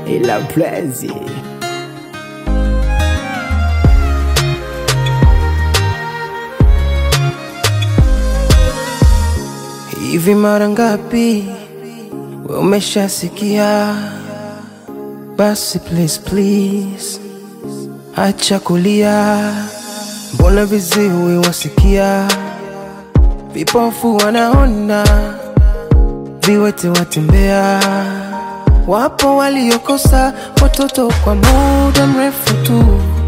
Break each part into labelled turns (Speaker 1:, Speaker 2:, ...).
Speaker 1: ila plezi
Speaker 2: Hivi mara ngapi we umeshasikia? Basi please please, acha kulia. Mbona viziwi wasikia, vipofu wanaona, viwete watembea. Wapo waliokosa watoto kwa muda mrefu tu,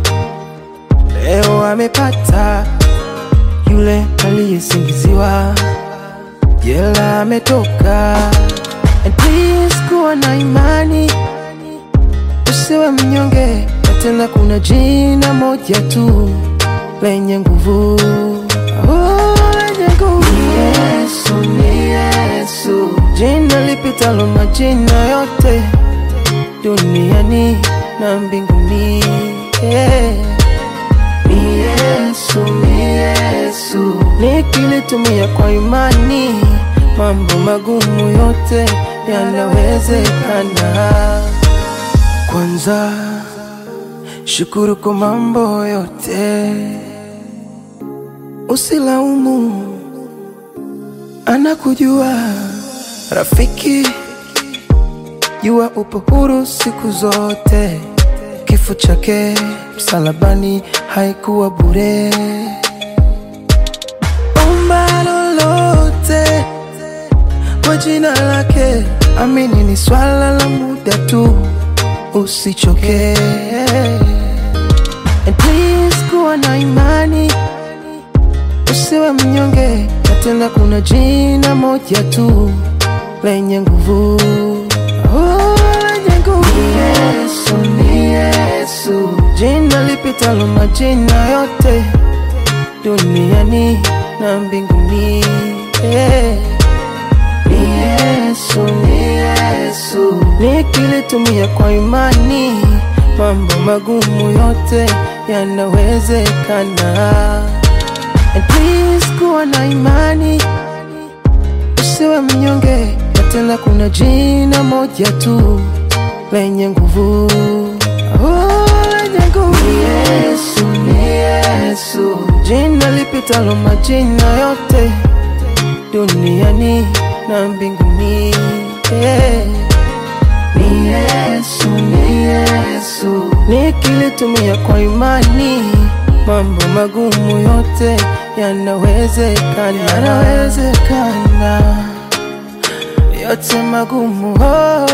Speaker 2: leo amepata yule aliyesingiziwa jela ametoka. And please kuwa na imani, usiwe mnyonge, na tena kuna jina moja tu lenye nguvu Oh, lenye nguvu. Ni Yesu, ni Yesu, jina lipitalo majina yote duniani na mbinguni yeah. Ni Yesu, ni Yesu, nikilitumia kwa imani, mambo magumu yote yanawezekana. Kwanza shukuru kwa mambo yote, usilaumu, anakujua rafiki, jua upo huru siku zote kifo chake msalabani haikuwa bure. Omba lolote kwa jina lake, amini ni swala la muda tu, usichoke. And please kuwa na imani, usiwe mnyonge, na tena kuna jina moja tu lenye nguvu oh, lenye nguvu ni Yesu, ni Yesu, jina lipitalo majina yote duniani na mbinguni yeah. Ni Yesu, ni Yesu, nikilitumia kwa imani, mambo magumu yote yanawezekana. And please kuwa na imani, usiwe mnyonge, na tena kuna jina moja tu lenye nguvu oh, lenye nguvu ni Yesu, ni Yesu, jina lipitalo majina yote duniani na mbinguni yeah. Ni Yesu, ni Yesu, nikilitumia kwa imani, mambo magumu yote yanawezekana, yanawezekana yote magumu oh,